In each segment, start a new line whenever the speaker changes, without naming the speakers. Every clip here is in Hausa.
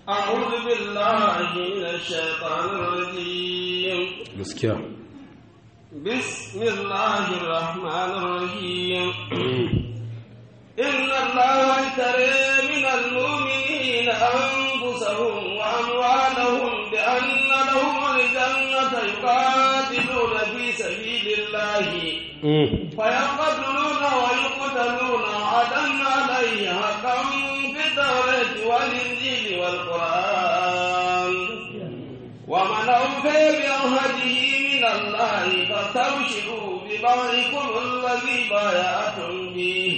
أعوذ بالله من الشيطان الرجيم
gaskiya
بسم الله الرحمن الرحيم إن الله اشترى من المؤمنين أنفسهم وأموالهم بأن لهم الجنة يقاتلون في سبيل الله فيقتلون ويقتلون وعدا عليه حقا في التوراة والإنجيل والقرآن ومن أوفى بعهده من الله فاستبشروا ببيعكم الذي بايعتم به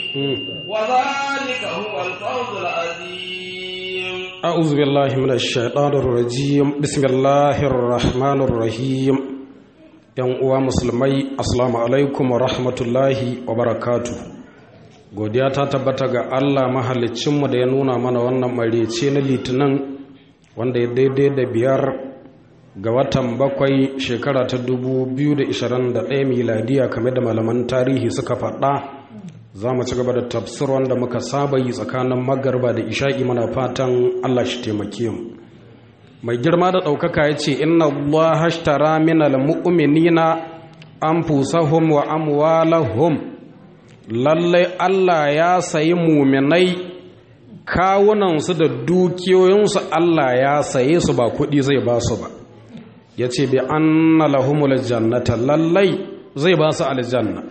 وذلك هو الفوز العظيم
أعوذ بالله من الشيطان الرجيم بسم الله الرحمن الرحيم ‘Yan uwa musulmai, Assalamu alaikum wa rahmatullahi wa barakatu. Godiya ta tabbata ga Allah mahalicinmu da ya nuna mana wannan marece na litinin wanda ya daidai da biyar ga watan bakwai shekara ta 2021 miladiya kame da malaman tarihi suka faɗa za mu ci gaba da tafsir wanda muka saba yi tsakanin magarba da isha'i mana fatan Allah shi taimake mu mai girma da ɗaukaka ya ce inna Allah hashtara minal mu'minina anfusahum wa amwalahum lallai Allah ya sayi muminai kawunansu da dukiyoyinsu Allah ya saye su ba kuɗi zai ba su ba ya ce bi anna lahumul jannata lallai zai ba su aljanna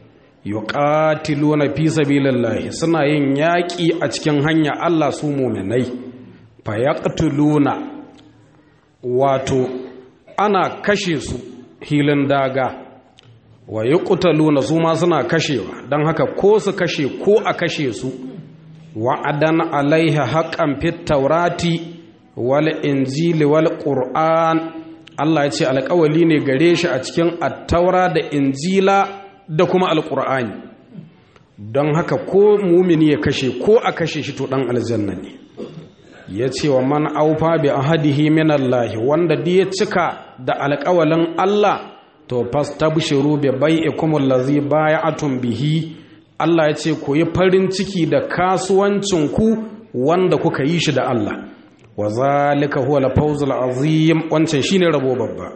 yuqatiluna fi sabilillahi suna yin yaƙi a cikin hanya Allah su muminai fa yaqtuluna wato ana kashe su hilin daga wa yuqtaluna su ma suna kashewa don haka ko su kashe ko a kashe su wa'adan alaiha haqqan fit taurati wal injili wal qur'an Allah ya ce alƙawali ne gare shi a cikin attaura da injila da kuma alƙur'ani don haka ko mumini ya kashe ko a kashe shi to ɗan aljanna ne ya ce wa man aufa bi ahadihi min Allah wanda da ya cika da alƙawalin Allah to fastabshiru bi bai'ikum allazi bay'atum bihi Allah ya ce ku yi farin ciki da kasuwancin ku wanda kuka yi shi da Allah wa zalika huwa al-fawzul azim wancan shine rabo babba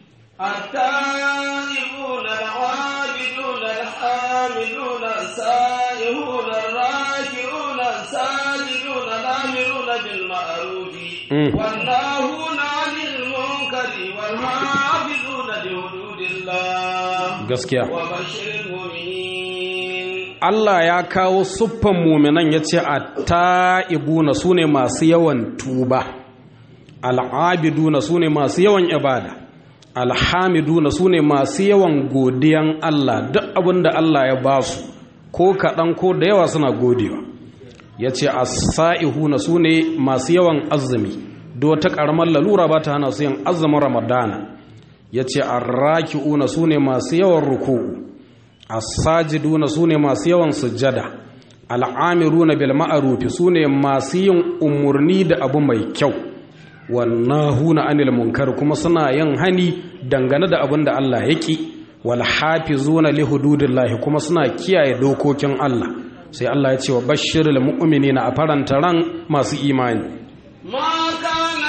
التائبون العابدون الحامدون السائحون الراكعون الساجدون الآمرون بالمعروف والناهون عن المنكر والحافظون لحدود الله
gaskiya
وبشر المؤمنين
Allah ya kawo siffan muminan ya ce a ta'ibuna su ne masu yawan tuba al'abiduna su ne masu yawan ibada alhamiduna su ne masu yawan godiyan Allah duk abin da Allah ya ba su ko kaɗan ko da yawa suna godewa ya ce a sa'ihuna su ne masu yawan azumi do ta ƙaramar lalura ba ta hana su yin azumin ramadana ya ce a raki'una su ne masu yawan ruku'u as-sajiduna sune masu yawan sujjada al'amiruna bil ma'ruf sune masu yin umurni da abu mai kyau wannahuna anil munkar kuma suna yin hani dangane da abin da Allah ya ki wal hafizuna li hududillahi kuma suna kiyaye dokokin Allah sai Allah ya ce wa bashirul mu'minina a faranta ran masu imani
ما كان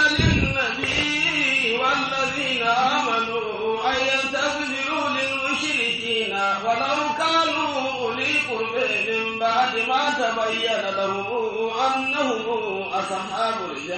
للنبي والذين آمنوا أن يستغفروا للمشركين ولو كانوا أولي قرب من بعد ما تبين لهم أنهم أصحاب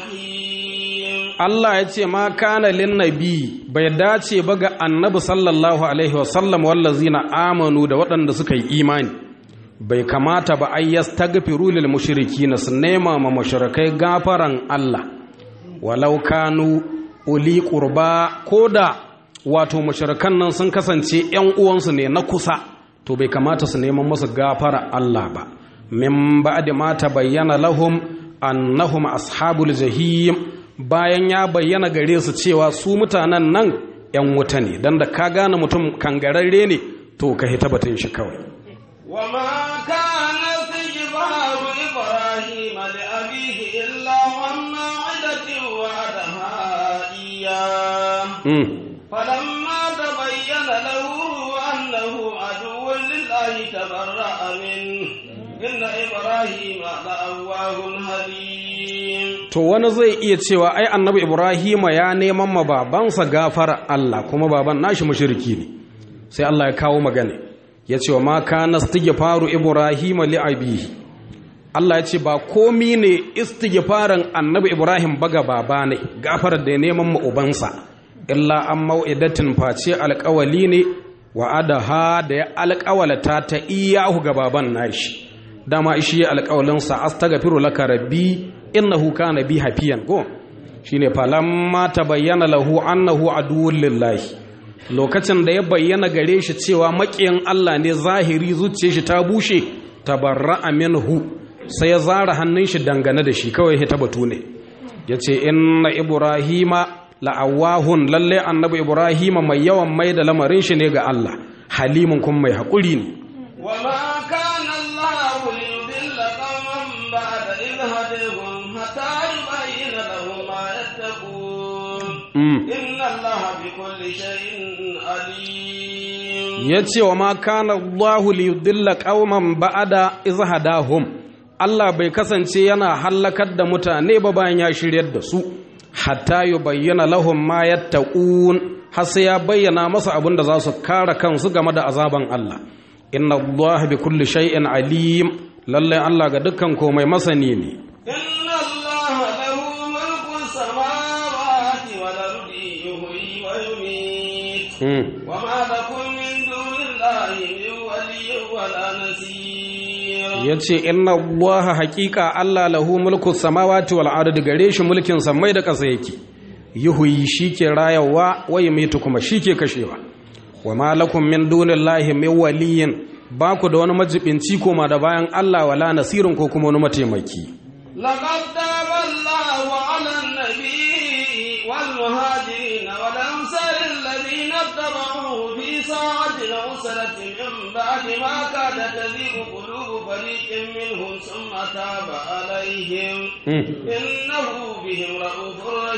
الجحيم
Allah ya ce ma kana lin nabi bai dace ba ga annabi sallallahu alaihi wasallam wallazina amanu da waɗanda suka yi imani bai kamata ba ai yastaghfiru lil mushrikina su nema ma mushrikai gafaran Allah walau kanu uli qurba koda wato mushrikan nan sun kasance ƴan uwansu ne na kusa to bai kamata su neman musu gafara Allah ba min ba'di ma tabayyana lahum annahum ashabul jahim bayan ya bayyana gare su cewa su mutanen nan ‘yan wuta ne don da ka gane mutum kangararre ne to ka hita batun shi kawai
وما كان استجبار إبراهيم لأبيه إلا عن موعدة وعدها إياه
Mm.
فلما تبين له أنه عدو لله تبرأ منه إن إبراهيم لأواه حليم
to wani zai iya cewa ai annabi ibrahima ya neman ma babansa gafara Allah kuma baban nashi mushriki ne sai Allah ya kawo magana ya ce wa ma kana istighfaru ibrahima li abihi Allah ya ce ba komi ne istighfarin annabi ibrahim baga baba ne gafarar da ya neman ma ubansa illa an mau'idatin face alƙawali ne wa adaha da ya alƙawalata ta iyahu ga baban nashi dama shi ya alƙawalinsa astaghfiru laka rabbi innahu kana bi hafiyan ko shine falamma tabayyana lahu annahu aduwwul lillahi lokacin da ya bayyana gare shi cewa maƙiyin Allah ne zahiri zuciyar shi ta bushe tabarra'a minhu sai ya zara hannun shi dangane da shi kawai ya batu ne yace inna ibrahima la'awahun lalle annabi ibrahima mai yawan mai da lamarin shi ne ga Allah halimun kuma mai haƙuri ne
وما كان الله ليضل قوما بعد إذ هديهم حتى يبين لهم ما يتقون
mm.
إن الله بكل شيء عليم
ya ce wa ma kana Allahu li yudilla qauman ba'da iz hadahum Allah bai kasance yana hallakar da mutane ba bayan ya shiryar da su hatta yubayyana lahum ma yattaqun har sai ya bayyana masa abin da za su kare kansu game da azaban Allah inna Allah bi kulli shay'in alim lalle Allah ga dukkan komai masani ne
إن الله له ملك السماوات والأرض يحيي ويميت
mm.
وما لكم من دون الله من ولي ولا نصير
ya ce inna allaha haƙiƙa allah lahu mulku samawati wal ardi gare shi mulkin samai da ƙasa yake yuhuyi shi ke rayawa wa yumitu kuma shi ke kashewa wa ma lakum min dunillahi min waliyin ba ku da wani majibinci koma da bayan allah wala nasirin ko kuma wani mataimaki
لقد تاب الله على النبي والمهاجرين والأنصار الذين اتبعوه في ساعة العسرة من بعد ما كاد تزيغ قلوب فريق منهم ثم تاب عليهم
Mm.
إنه بهم رؤوف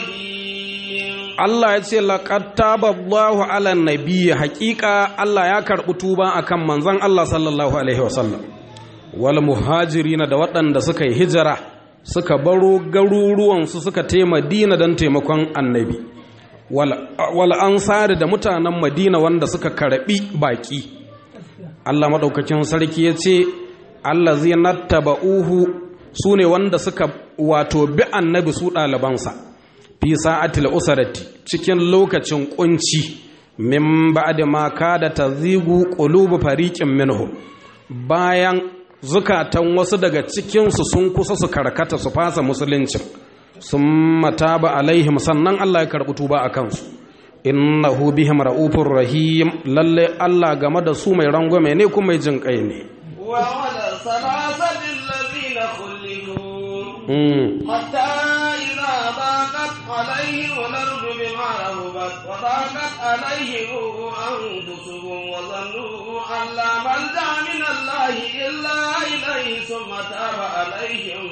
رحيم
Allah ya ce laqad taballahu ala nabiyyi haqiqa Allah ya karɓi tuba akan manzon Allah sallallahu alaihi wasallam wal muhajirina da waɗanda suka yi hijira suka baro garuruwansu suka te Madina don taimakon annabi wal wal ansari da mutanen Madina wanda suka karɓi baki Allah madaukakin sarki ya ce allazina taba'uhu sune wanda suka wato bi annabi su ɗalibansa fi sa'atil usarati cikin lokacin kunci min ba'da ma kada tazigu qulubu fariqin minhum bayan zukatan wasu daga cikin su sun kusa su karkata su fasa musuluncin sun mataba alaihim sannan Allah ya karɓi tuba a kansu innahu bihim ra'ufur rahim lalle Allah game da su mai rangwame ne kuma mai jin kai ne
وعلى الثلاثة الذين خلفوا
mm.
حتى إذا ضاقت عليهم الأرض بما رهبت وضاقت عليهم أنفسهم وظنوا أن لا ملجأ من الله إلا إليه ثم تاب عليهم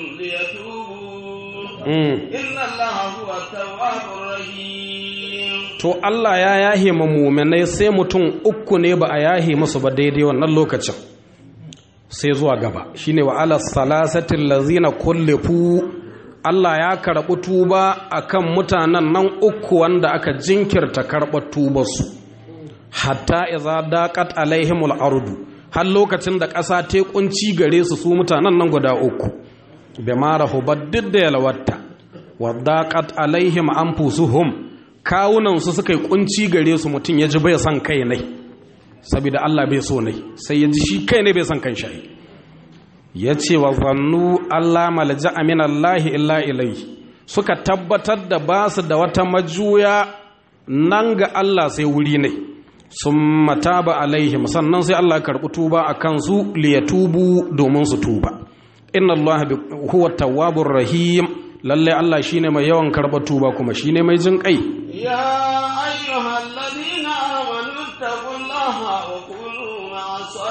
ليتوبوا
mm.
إن الله هو التواب الرحيم
to Allah ya yahe ma muminai sai mutum uku ne ba a yahe musu ba daidai wannan lokacin sai zuwa gaba shine wa ala salasatin lazina kullifu Allah ya karɓi tuba akan mutanen nan uku wanda aka jinkirta karɓar tubarsu hatta iza daqat alaihimul ardu har lokacin da ƙasa ta kunci gare su su mutanen nan guda uku bima rahubat duk da yalwatta wa daqat alaihim anfusuhum kawunan su suka yi kunci gare su mutum ya ji bai son kai ne saboda Allah bai so ne sai ya ji shi kai ne bai son kan shi ya ce wa zannu Allah malja min Allah illa ilai suka tabbatar da ba su da wata majuya nan ga Allah sai wuri ne sun mataba alaihim sannan sai Allah karɓi tuba a kansu liyatubu domin su tuba inna Allah huwa tawwabur rahim lalle Allah shine mai yawan karɓar tuba kuma shine mai jin kai
يا أيها الذين آمنوا اتقوا الله وكونوا مع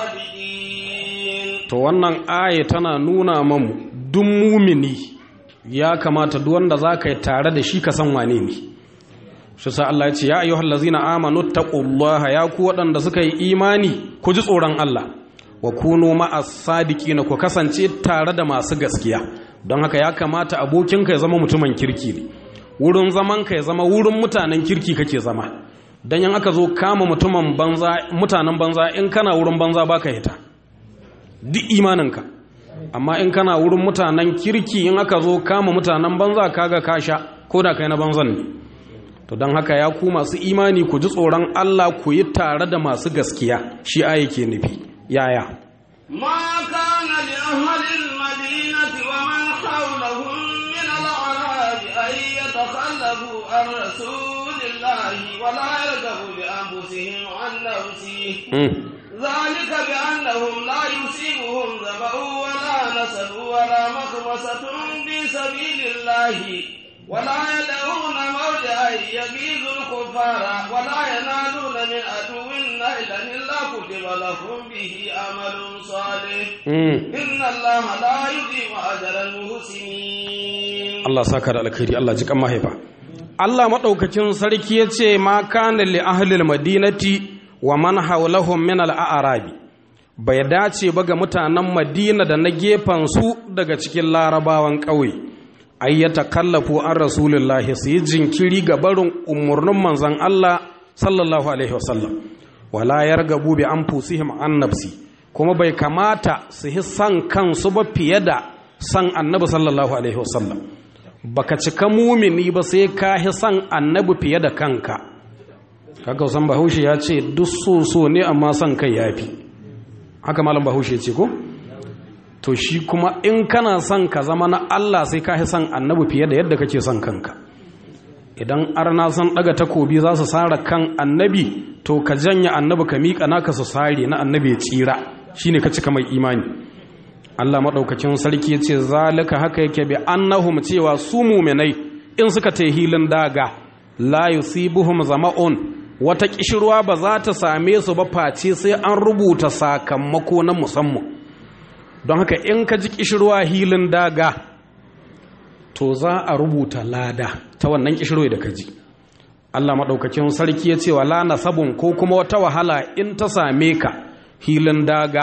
الصادقين
to wannan aya tana nuna mamu duk mumini ya kamata duk wanda za ka yi tare da shi ka san wane ne shi sa Allah ya ce ya ayyuhal ladzina amanu taqullaha ya ku waɗanda suka yi imani ku ji tsoron Allah wa kunu ma'as sadiqina ku kasance tare da masu gaskiya don haka ya kamata abokinka ya zama mutumin kirki ne wurin zamanka ya zama wurin mutanen kirki kake zama don yan aka zo kama mutumin banza mutanen banza in kana wurin banza baka hita duk imaninka amma in kana wurin mutanen kirki in aka zo kama mutanen banza kaga kasha ko da kai na banzan ne to don haka ya ku masu imani ku ji tsoron Allah ku yi tare da masu gaskiya shi aya ke nufi yaya
ما كان لأهل المدينة ومن حولهم من الأعراب أن يتخلفوا عن رسول الله ولا يرغبوا بأنفسهم عن نفسه
Mm.
ذلك بأنهم لا يصيبهم ظمأ ولا نصب ولا مخمصة في سبيل الله ولا يدعون موضعا يغيظ الكفار ولا ينالون من عدو نيلا إلا كتب لهم به عمل صالح
Mm.
إن الله لا يضيع أجر المحسنين
Allah saka da alkhairi Allah ji kan mahaifa Allah madaukakin sarki yace ma kana li ahlil madinati wa man hawlahum min al a'rabi bai dace ba ga mutanen Madina da na gefen su daga cikin larabawan ƙauye ay yatakallafu an rasulullahi su yi jinkiri ga barin umurnin manzon Allah sallallahu alaihi wasallam wala yargabu bi anfusihim an nafsi kuma bai kamata su yi san kansu ba fiye da san annabi sallallahu alaihi wasallam baka cika mumini ba sai ka hi san annabi fiye da kanka kaga san bahaushe ya ce duk so so ne amma san kai yafi haka malam bahaushe ya ce ko to shi kuma in kana son ka zama na Allah sai ka hi san annabi fiye da yadda kake son kanka idan arna san daga takobi za su sara kan annabi to ka janya annabi ka miƙa naka su sare na annabi ya tsira shine ka cika mai imani Allah maɗaukacin sarki ya ce zalika haka yake bi annahum cewa su muminai in suka ta hilin daga la yusibuhum zama'un wata kishirwa ba za ta same su ba face sai an rubuta sakamako na musamman don haka in ka ji kishirwa hilin daga to za a rubuta lada ta wannan kishirwa da ka ji Allah maɗaukacin sarki ya ce wa la nasabun ko kuma wata wahala in ta same ka hilin daga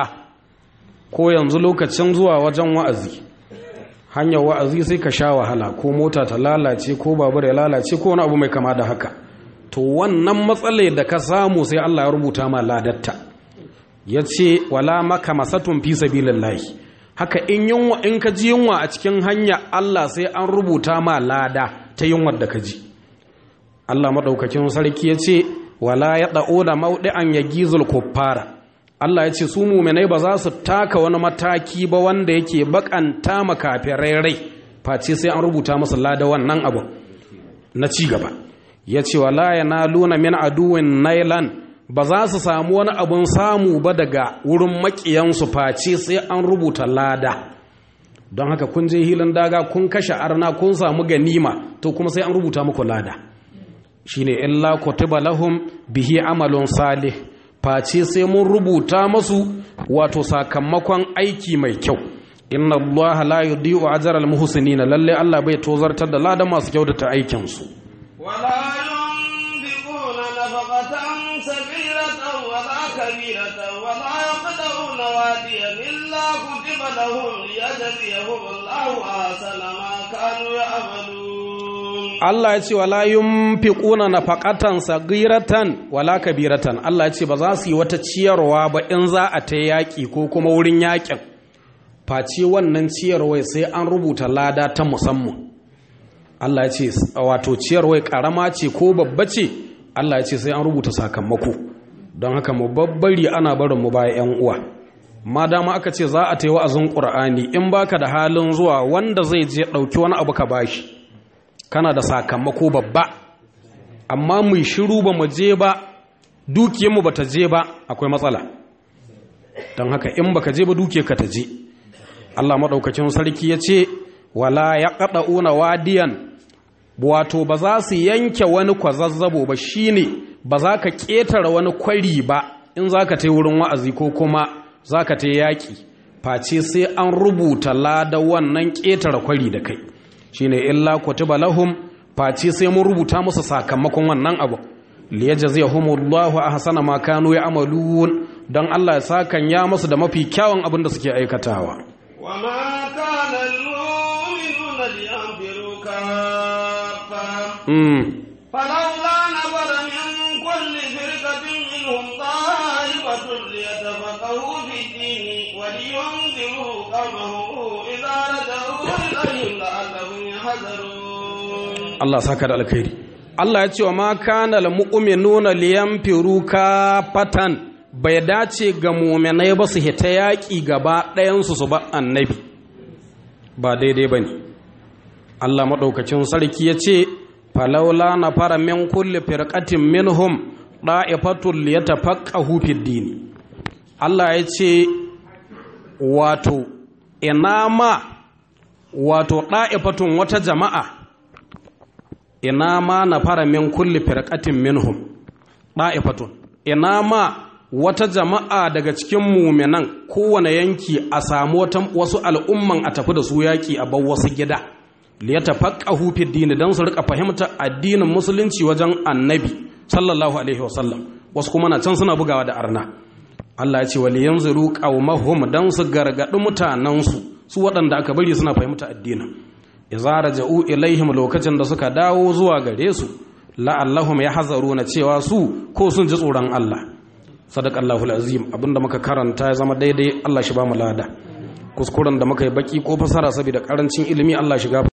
ko yanzu lokacin zuwa wajen wa'azi hanyar wa'azi sai ka sha wahala ko mota ta lalace ko babur ya lalace ko wani abu mai kama da haka to wannan matsalai da ka samu sai Allah ya rubuta ma ladatta ya ce wala maka masatun fi sabilillahi haka in yunwa in ka ji yunwa a cikin hanya Allah sai an rubuta ma lada ta yunwar da ka ji Allah madaukakin sarki ya ce wala ya da'o da maudi'an ya gizul kuffara Allah ya ce su muminai ba za su taka wani mataki ba wanda yake bakanta makafirai rai face sai an rubuta masa lada wannan abu na ci gaba ya ce wala yanaluna min aduwin nailan ba za su samu wani abun samu ba daga wurin makiyansu face sai an rubuta lada don haka kun je hilin daga kun kashe arna kun samu ganima to kuma sai an rubuta muku lada shine illa kutiba lahum bihi amalun salih face sai mun rubuta masu wato sakamakon aiki mai kyau inna allaha la yudhi'u ajra al-muhsinin lalle Allah bai tozartar da ladan masu kyautata aikin su
ولا ينفقون نفقة صغيرة ولا كبيرة ولا يقطعون واديا إلا كتب لهم ليجزيهم الله أحسن ما كانوا يعملون
Allah ya ce wala yunfiquna nafaqatan saghiratan wala kabiratan Allah ya ce ba za su yi wata ciyarwa ba in za a ta yaki ko kuma wurin yakin face wannan ciyarwai sai an rubuta lada ta musamman Allah ya ce wato ciyarwai karama ce ko babba ce Allah ya ce sai an rubuta sakamako don haka mu babbari ana barin mu baya yan uwa ma dama aka ce za a ta yi wa'azin Qur'ani in baka da halin zuwa wanda zai je dauki wani abu ka bashi kana da sakamako babba amma mu shiru ba mu je ba dukiyarmu ba ta je ba akwai matsala don haka in baka je ba dukiyarka ta je Allah maɗaukacin sarki ya ce wala ya ƙaɗa'una wadiyan wato ba za su yanke wani kwazazzabo ba shine ba za ka ƙetare wani kwari ba in za ka ta wurin wa'azi ko kuma za ka ta yaƙi face sai an rubuta lada wannan ƙetare kwari da kai shine illa kutiba lahum face sai mun rubuta musu sakamakon wannan abu liyajziyahumullahu ahsana ma kanu ya'malun dan Allah ya sakan ya musu da mafi kyawun abin da suke aikatawa
وما كان المؤمنين لينفروا كافة
mm.
فلولا نفر من كل فرقة منهم طائفة ليتفقهوا في الدين ولينذروا قومهم إذا رجعوا إليهم لعلهم يحذرون
Allah saka da alkhairi Allah ya ce wa ma kana lil mu'minuna liyanfiru kafatan bai dace ga mu'minai ba su hita yaƙi gaba ɗayan su su ba annabi ba daidai bane Allah madaukakin sarki ya ce falaula na fara min kulli firqatin minhum da'ifatul liyatafaqahu fid dini Allah ya ce wato ina ma wato da'ifatun wata jama'a ina ma na fara min kulli firqatin minhum da'ifatun ina ma wata jama'a daga cikin muminan kowane yanki a samu wata wasu al'umman a tafi da su yaki a bar wasu gida liyatafaqahu fi dini dan su rika fahimta addinin musulunci wajen annabi sallallahu alaihi wasallam wasu kuma na can suna bugawa da arna Allah ya ce wal yanzuru qaumahum dan su gargadi mutanansu su waɗanda aka bari suna fahimta addinin idza raja'u ilaihim lokacin da suka dawo zuwa gare su la'allahum yahzaruna cewa su ko sun ji tsoron Allah sadaqallahu alazim abinda muka karanta ya zama daidai Allah shi ba mu lada kuskuren da muka yi baki ko fasara saboda karancin ilimi Allah shiga